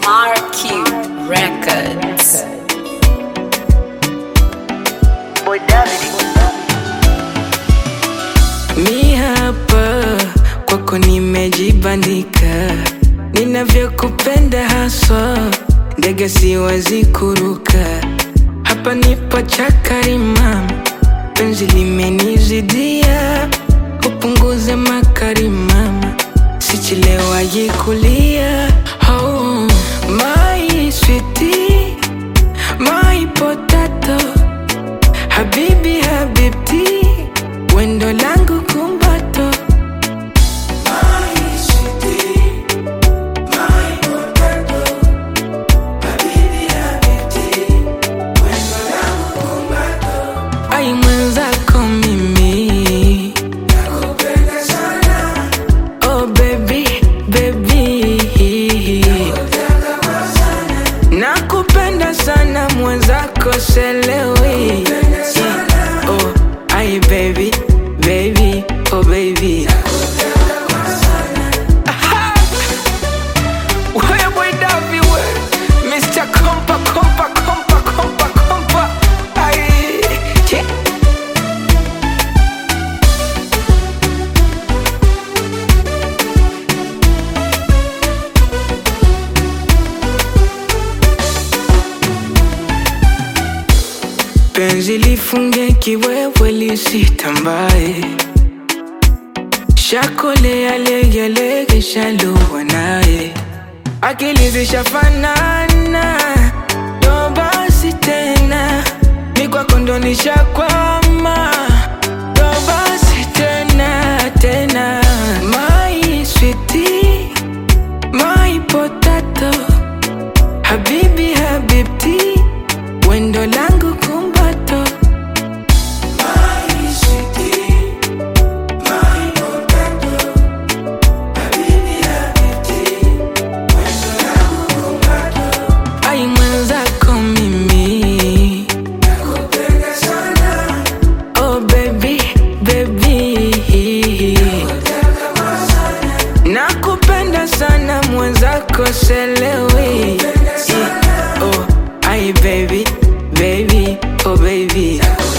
Marky Records. Boy David. Mi hapa kwako nimejibandika, ninavyokupenda haswa, ndege siwezi kuruka. Hapa nipo chakari mama, penzi limenizidia, upunguze makari mama, sichelewaji kulia. Oh, my sweetie, my potato Habibi habibti, wendo langu kumbato. Ai mwenzako mimi Oh baby, baby Nakupenda sana mwenzako selewi Oh, ai baby, baby, oh baby Aha! Wewe boy Davi we Mr. Kompa, kompa, kompa, kompa, kompa Ai, che penzi lifunge kiwewe lisitambae shakolea legelege shaluwa naye akili zishafanana ndo basi tena mikwako ndo nishakwama ndo basi tena tena my sweetie, my potato habibi habibti wendo langu kumbato ai mwenzako mimi oh baby baby nakupenda sana mwenzako selewi oh ai baby baby oh baby